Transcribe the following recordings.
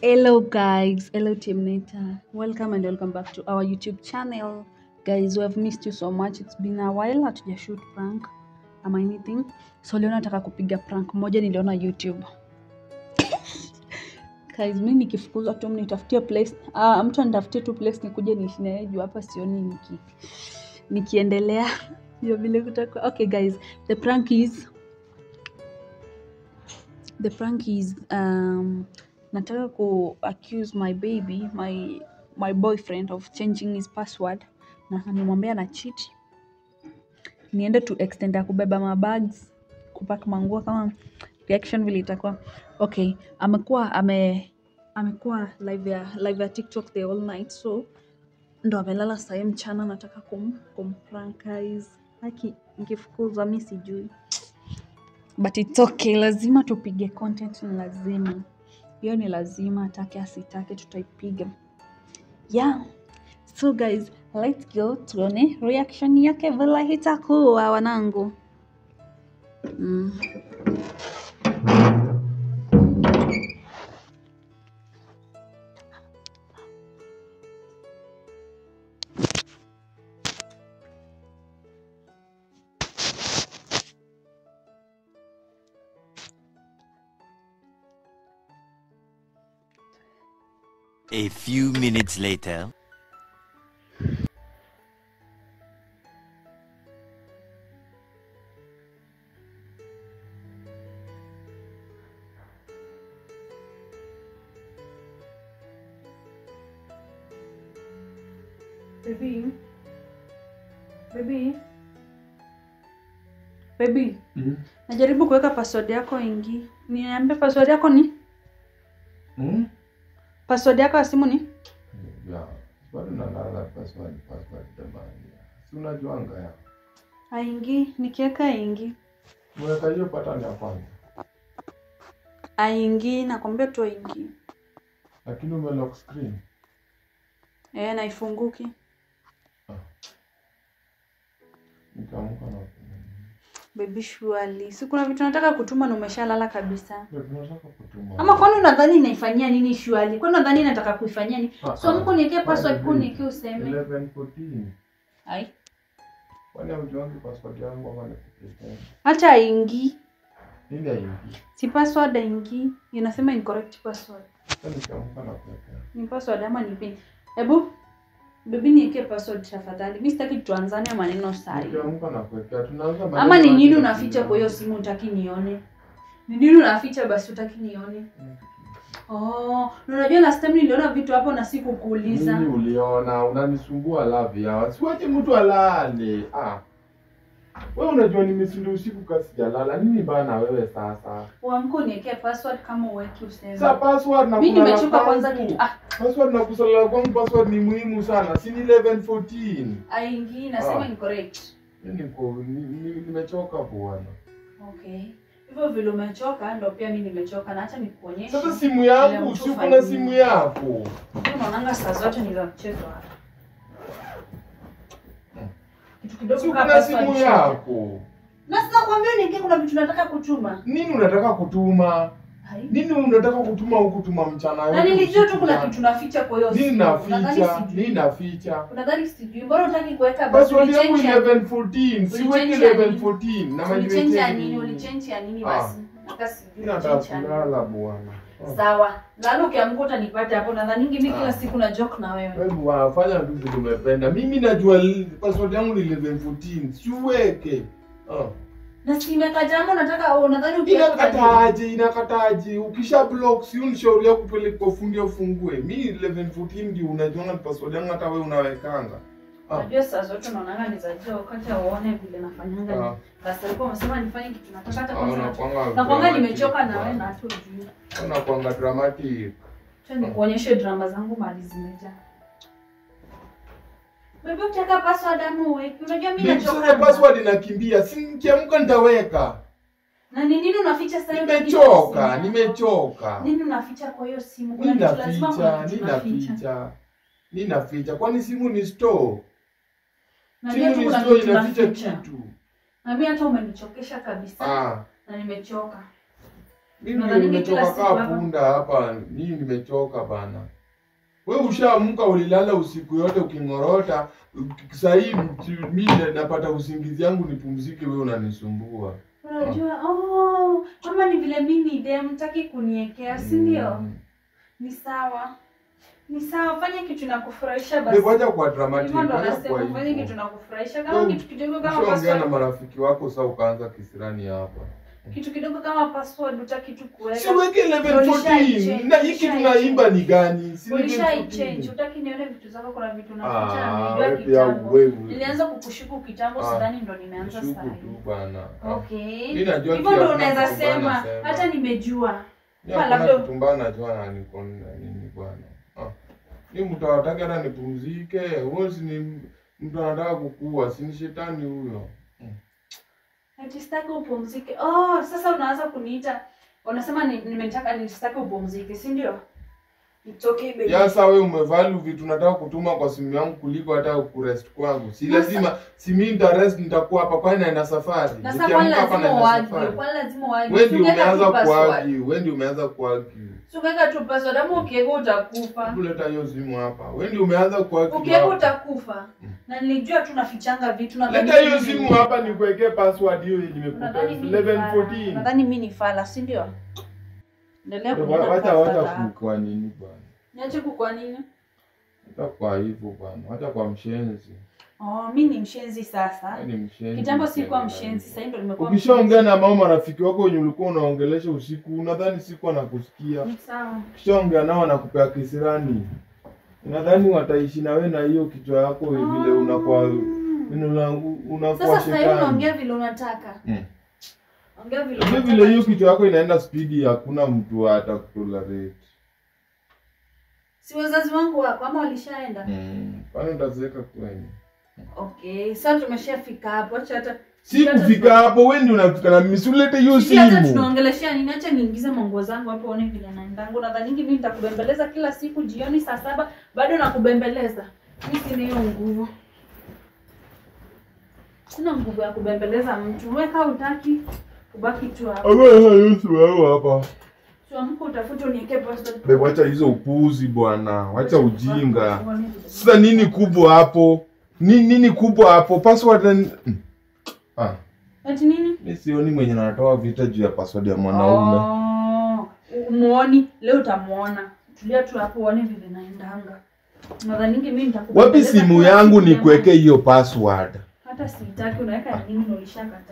Hello guys, hello Team Neta. Welcome and welcome back to our YouTube channel. Guys, we have missed you so much. It's been a while hatuja shoot prank ama anything. So leo nataka kupiga prank moja niliona YouTube. Guys, mimi nikifukuzwa tu mnitafutie place. Ah, mtu anitafutie tu place nikuje niishi na yeye juu hapa sioni niki nikiendelea hiyo vile kutakuwa. Okay guys, the prank is the prank is um, nataka ku accuse my baby my my boyfriend of changing his password na nimwambia na cheat niende to extend ya kubeba mabags kupack manguo kama reaction vile itakuwa okay amekuwa ame amekuwa live ya live ya tiktok the all night so ndo amelala sahii mchana nataka kum, kumprank guys haki nikifukuzwa mi sijui but it's okay lazima tupige content ni lazima hiyo ni lazima atake asitake tutaipiga yeah so guys let's go tuone reaction yake vile itakuwa wanangu mm. A few minutes later. Baby. Baby. Baby. Mm. Najaribu kuweka password yako ingi. Niambie password yako ni? Mm? Password yako ya simu ni? Ya, bado nalala password password jamani. Si unajuanga ya. Aingi, nikiweka ingi. Mweka hiyo pattern ya kwanza. Aingi, nakwambia tu aingi. Lakini ume lock screen. Eh, naifunguki. Nikaamka na Baby surely. Si kuna vitu nataka kutuma na umeshalala kabisa. Ndio tunataka kutuma. Ama kwani unadhani naifanyia nini surely? Kwani unadhani nataka kuifanyia nini? Ah, So ah. mko niwekee password Kwani ku niwekee useme. 11 14. Ai. Kwani haujuangi password yangu ama nikupelekea? Acha aingi. Nini haingii? Si password aingi. Inasema incorrect password. Sasa nikaamka na kuwekea. Ni password ama ni pin? Hebu Baby niwekee password tafadhali. Mimi sitaki tuanzane maneno sahi. Nikaamka na kuwekea. Tunaanza Ama maneno ni nini hadi unaficha kwa hiyo simu utaki nione? Ni nini unaficha basi utaki nione? Oh, na unajua last time niliona vitu hapo na sikukuuliza. Nini uliona? Unanisumbua lavi hawa. Siwache mtu alale. Ah. Wewe unajua nimeshinda usiku kasi sijalala. Nini bana wewe sasa? Uamko niwekee password kama uweki useme. Sasa password na Mimi kulala nimechoka kwanza kwangu. kitu. Ah, Password na kusalala kwangu password ni muhimu sana. Si ni 11 14. aingi nasema Ah. incorrect. Mimi niko ni- ni- nimechoka bwana. Okay. Hivyo vile umechoka ndo pia mimi nimechoka na acha nikuonyeshe. Sasa simu Kila yangu, mtu si uko fanyie. na simu yako. Unaonanga saa zote ni za mchezo hapa. Kitu kidogo Si uko kama na password simu shida. yako. Na sasa kwambia niingie kuna vitu nataka kutuma. Nini unataka kutuma? Hai. Nini unataka kutuma huku tuma mchana yote? Na nilijua tu usiku kuna na- kitu naficha kwa hiyo Nini simu. Unadhani naficha? sijui? Nini naficha? Unadhani sijui? Mbona hutaki kuweka basi Password yangu ulichange ya- 1114, siweki Ulichange ya 1114 na ulichange ya majiwekea nini? nini? Ulichange ya nini Ah. basi? Hata sijui Mimi nataka ulichange ya nini. kulala bwana. Ah. Sawa. Lalo ukiamka utanipata hapo. Nadhani mimi kila Ah. siku na joke na wewe. Wewe bwana, fanya tu vile umependa. Mimi najua li- password yangu ni 1114. Siweke. Ah. Na si imeka jambo nataka unadhani ukiweka Inakataje? Inakataje? Ukisha block si unishauri yako kupeleka kwa fundi ufungue. Mimi 1114 ndio unajua ni password yangu hata wewe unawekanga. Ah. Unajua saa zote unaonanga ni za jua wakati uone vile nafanyanga. Ah. Basi alikuwa amesema nifanye kitu nataka hata Ah, kwanza. unakuanga Na kwanga dramatic nimechoka na wewe bwana. na hata ujui. Unakuanga dramatic. Acha nikuonyeshe drama zangu mali zimejaa. Bebe utaka password ama uweke? Unajua mimi Nikisema nachoka. password inakimbia, si nikiamka nitaweka. Na ni nini unaficha sasa hivi? Nimechoka, nimechoka. Nini unaficha kwa hiyo simu? Kuna Nina kitu lazima kuna ficha, kitu nina unaficha. ficha. Nina ficha. Kwani simu ni store? Najua Simu tu ni kuna store kitu inaficha unaficha. kitu. Na mimi hata umenichokesha kabisa. Ah. Na nimechoka. Mimi Nadhani ndio kila nimechoka siku kaa hapa. punda hapa. Mimi nimechoka bana. We ushaamka ulilala usiku yote uking'orota. Saa hii mimi napata usingizi yangu nipumzike, wewe unanisumbua. Unajua, oh, kama ni vile mimi ni dem, mtaki kuniekea, si ndio? Mm. Ni sawa. Ni sawa, fanya kitu na kufurahisha basi. Wewe wacha kwa dramatic. Hivyo ndo wacha nasema kwa ufanye hivyo. kitu na kufurahisha. Kama Wewe kitu kidogo kama Ushaongea na password, marafiki wako sasa ukaanza kisirani hapa. kitu kidogo kama password utaki tu kuweka. Si uweke level Ulishai 14. Na hiki change, tunaimba ni gani? Si level Ulishai 14. change, utaki nione vitu zako, kuna vitu naficha Ah, na wewe nijua pia kitambo. wewe. Nilianza kukushuku kitambo, Ah, sidhani ndo nimeanza Shuku sasa. tu bana. Ah. Okay. Mimi najua Hivyo pia ndo kuna unaweza kitu bana sema, sema. hata nimejua. Ni Kwa hakuna labda- kitu mbaya najua na niko na nini bwana. Ah. Ni mtu anataka hata nipumzike. Huyo si ni mtu anataka kukua, si ni shetani huyo. Ati sitaki upumzike. Oh, sasa unaanza kuniita. Unasema ni- nimetaka nisitaki upumzike, si ndio? It's okay baby. Ya sasa wewe umevalue vitu nataka kutuma kwa simu yangu kuliko hata kurest kwangu. Si Sasa- lazima si mimi nitarest nitakuwa hapa kwani naenda safari. Na sasa kwani Nikiamka hapa lazima naenda uargue, safari. kwani lazima uargue. Wewe ndio Usiweka tu umeanza password. kuargue, wewe ndio umeanza kuargue. Usiweka tu password ama ukiweka utakufa. Hebu leta hiyo simu hapa. Wewe ndio umeanza kuargue. Ukiweka hapa. utakufa. Na nilijua tu nafichanga vitu na Leta hiyo simu hapa nikuwekee password hiyo yenye nimekupa. Nadhani mimi ni Level fala. 14. Nadhani mimi ni fala, si ndio? Endelea Wacha kuniita wacha password wacha yako. kwa nini bwana? Niache kukwa nini? Hata kwa hivyo bwana, hata kwa mshenzi. Oh, mimi ni mshenzi sasa. Wewe ni mshenzi. Kitambo sikuwa tena. mshenzi, sasa ndio nimekuwa Ukishaongea na mama marafiki wako wenye ulikuwa unaongelesha usiku, unadhani siku anakusikia. Ni sawa. Ukishaongea nao anakupea kisirani. Unadhani wataishi na wewe na hiyo kichwa yako vile unakuwa unakuwa Sasa sasa hivi shetani. unaongea vile unataka. Mm. Ongea vile Vile unataka. vile hiyo kichwa yako inaenda spidi, hakuna mtu atakutolerate. Si wazazi wangu wako ama walishaenda? Mm. Kwani utazeeka kweli? Okay, sasa tumeshafika hapo. Acha hata Si kufika hapo, wewe ndio unafika na mimi. Si ulete hiyo Sisi hata simu. tunaongeleshea nini? Acha niingize manguo zangu hapo uone vile naendangu. Nadhani mimi nitakubembeleza kila siku jioni saa saba bado nakubembeleza. Mimi sina hiyo nguvu. Sina nguvu ya kubembeleza mtu. Wewe kama utaki ubaki tu hapo. Ama hiyo simu yako hapa. Tuamke utafute uniwekee password. Bebe, wacha hizo upuzi bwana, wacha ujinga. Sasa nini kubwa hapo? Ni nini kubwa hapo? Password ni... Ah, Ati nini? mimi sioni mwenye anatoa vita juu ya password ya mwanaume. Oh, umuoni leo utamuona. Tulia tu hapo uone vile naendanga. Nadhani mimi nitakubembeleza. Wapi simu kila yangu siku nikuweke jamani. hiyo password? Hata sitaki unaweka nini na ulishakataa.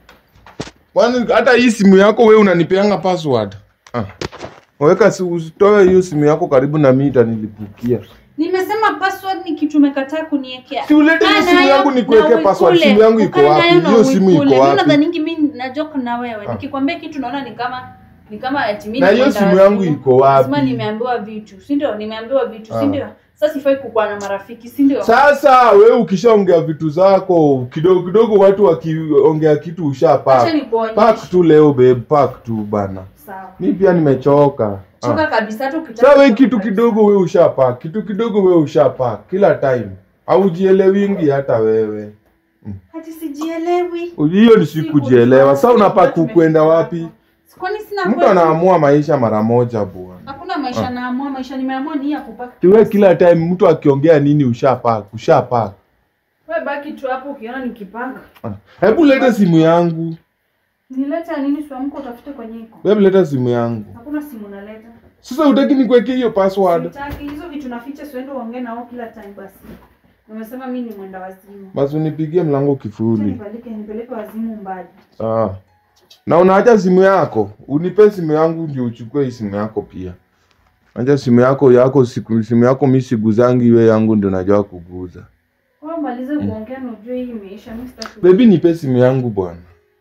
Kwani hata hii simu yako wewe unanipeanga password? Ah. Weka si usitoe hiyo simu yako karibu na mimi itanilipukia. Nimesema password ni kitu umekataa kuniwekea. Si ulete hiyo Kaa simu nayo yangu na nikuweke password. uikule. Simu yangu iko Ukae wapi? nayo na Hiyo simu uikule. iko Mimi wapi? nadhani mimi na joke na wewe. Ah. Nikikwambia kitu naona ni kama ni kama eti mimi Na hiyo nimeenda simu yangu wazimu. iko wapi? Lazima nimeambiwa vitu, si ndio? Nimeambiwa vitu, si Ah. ndio? Sasa sifai kukuwa na marafiki, si ndio? Sasa wewe ukishaongea vitu zako kidogo kidogo, watu wakiongea kitu Acha ushapak nikuonyeshe. pak tu leo babe, pak tu bana. Sawa. Mi pia nimechoka. Choka Ah. kabisa hata ukitaka. Sasa wewe kutoka kitu kabisa. kidogo wewe ushapak, kitu kidogo wewe ushapak kila time, haujielewingi hata wewe. Hati sijielewi. Hiyo ni sikujielewa. Sasa unapa kukwenda wapi? Kwani sina Mtu kwetu? anaamua maisha mara moja bwana. Hakuna maisha naamua, maisha nimeamua ni hii ya kupaka. Tuwe kila time mtu akiongea nini ushapak, ushapak. Wewe baki tu hapo ukiona nikipaka. Ah. Hebu leta simu yangu. Nileta nini siamko utafute kwenye iko. Wewe leta simu yangu. Hakuna simu naleta. Sasa utaki nikuwekee hiyo password? Sitaki hizo vitu naficha siende uongee nao kila time basi. Nimesema mimi ni mwenda wazimu. Basi unipigie mlango Acha kifuli. nipeleke nipeleke wazimu mbali. Sawa. Na unaacha simu yako, unipe simu yangu ndio uchukue hii simu yako pia. Acha simu yako yako siku simu yako mimi siguzangi iwe yangu ndio najua kuguza. Wewe malize kuongea na ujue hii imeisha. Mimi sitaki. Baby nipe simu yangu bwana.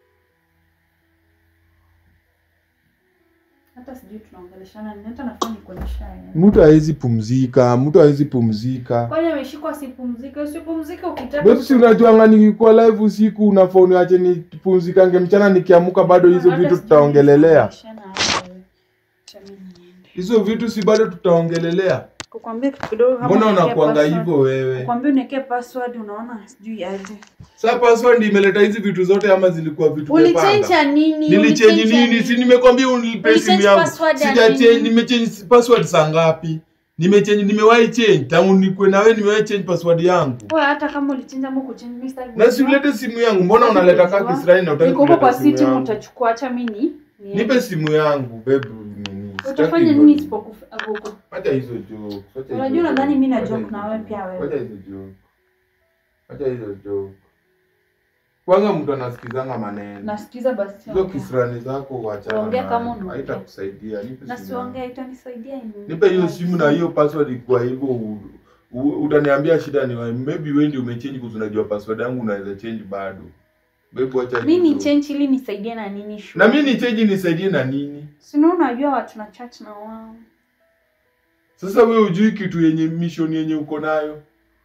Hata sijui tunaongeleshana nini. Hata nafaa nikuonyesha. yeye. Mtu hawezi pumzika, mtu hawezi pumzika. Kwani ameshikwa sipumzike? Usipumzike ukitaka. Wewe si unajuanga nikikuwa live usiku unafaa uniache nipumzikange mchana nikiamuka bado hizo Hata vitu sijui tutaongelelea. tunaongeleshana aje. Acha mimi niende. Hizo vitu si bado tutaongelelea. kukwambia kitu kidogo kama mbona uniwekee unakuanga password- hivyo wewe kukwambia uniwekee password unaona sijui aje sa password imeleta hizi vitu zote ama zilikuwa vitu ulichenja umepanga? nini nilichange Ulichange nini si nimekwambia unipe Ulichange simu yangu password ya sijachange nini? nimechange password saa ngapi nimechange nimewahi change tangu nikwe na wewe nimewahi change password yangu Wewe hata kama ulichenja ama kuchange mimi sitaki na si kujua. ulete simu yangu mbona unaleta kaa Kujua. kisirani na utaki Niko huko kuleta kwa simu city yangu utachukua acha mimi ni nipe simu yangu babe nini Sitaki utafanya hivyo. nini isipokufa huko Acha hizo jokes. acha hizo Unajua nadhani mimi na jokes. joke Acha na hizo wewe jokes. pia wewe. Acha hizo joke. Acha hizo joke. Kwanza mtu anasikizanga maneno. nasikiza basi Hizo ongea. kisirani zako wachana. Ongea nayo. kama unaongea. Haitakusaidia. Nipe na simu siongea yangu. itanisaidia hivi. Nipe hiyo simu na hiyo password kwa hivyo u- u- utaniambia shida ni wapi. Maybe wewe ndio umechange kwa unajua password yangu unaweza change bado. Babe acha mimi ni hizo. change ili nisaidie na nini shu Na mimi ni change nisaidie na nini? si unaona unajua watu na chat na wao Sasa wewe hujui kitu yenye mission yenye uko nayo.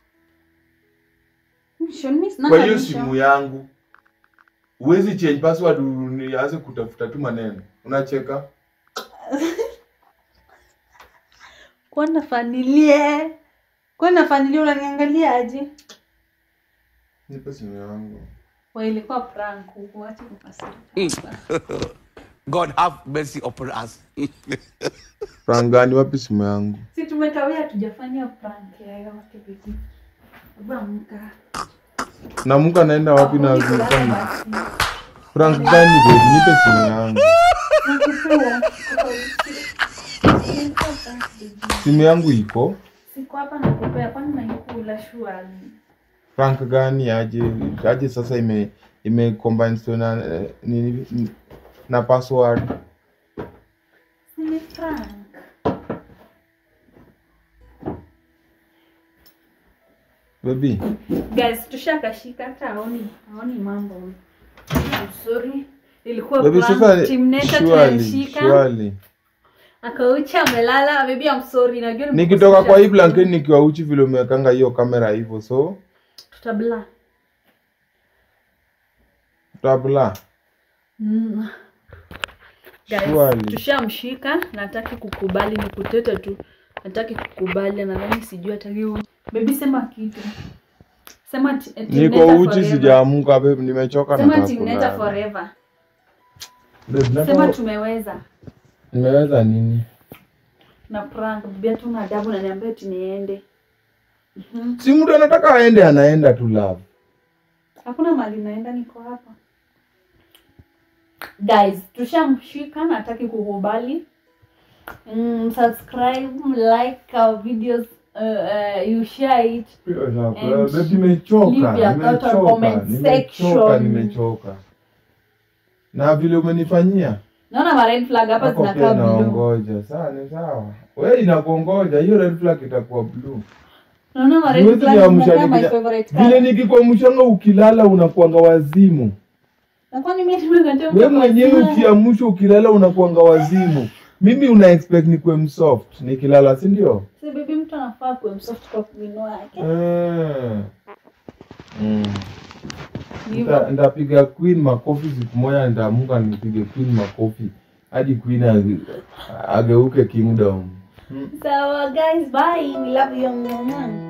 Mission, mimi sina kwa hiyo mission. simu yangu huwezi change password nianze kutafuta tu maneno unacheka kwenda fanilie kwenda fanilie unaniangalia aje nipe simu yangu wa ilikuwa prank huko acha kukasirika God have mercy upon us. frangani wapi simu yangu si tumekawia tujafanya prank yoyote bibi Hebu amka namuka naenda wapi na Kulala zifanya basi. frank gani babe nipe simu yangu Nakupea. simu yangu iko siko hapa nakupea kwani naikula shuali frank gani aje aje sasa ime ime combine so na eh, nini na password ni prank baby guys tushakashika hata aoni aoni mambo I'm sorry ilikuwa baby prank. sasa Team Neta surely tunamshika surely akaucha amelala baby I'm sorry najua nikitoka kwa hii nimekosesha. blanketi nikiwa uchi vile umewekanga hiyo kamera hivyo so tutabla tabla mm. Guys, Surely. tushamshika nataki kukubali ni kutete tu nataki kukubali nadhani sijui hataki u- baby sema kitu sema ti- eh, Team niko Neta uchi forever. sijaamuka babe nimechoka sema nataka Team Neta kulala. forever Babe, nataka- sema tumeweza nimeweza nini na prank bia tu na adabu na niambia ati niende si mtu anataka aende anaenda tu love hakuna mali naenda niko hapa guys tushamshika nataki kukubali mm, subscribe like our videos uh, uh, you share it And Babe, nimechoka leave your thought on nimechoka comment nimechoka section. nimechoka na vile umenifanyia naona ma red flag hapa hapo pia zinakaa blue naongoja sawa ni sawa we inakuongoja hiyo red flag itakuwa blue naona ma red Siwezi flag niamsha zinakaa my nikija- favorite vile color nikikuamshanga ukilala unakuanga wazimu na kwani mimi nimekataa we mwenyewe ukiamshwa ukilala unakuanga wazimu mimi una expect nikuwe msoft nikilala si ndio si baby mtu anafaa kuwa msoft kwa kumino yake Mm. Mm. Ni hivyo. Nita- nitapiga queen makofi siku moja nitaamuka nipige queen makofi hadi queen age- ageuke kingdom so guys bye we love you mama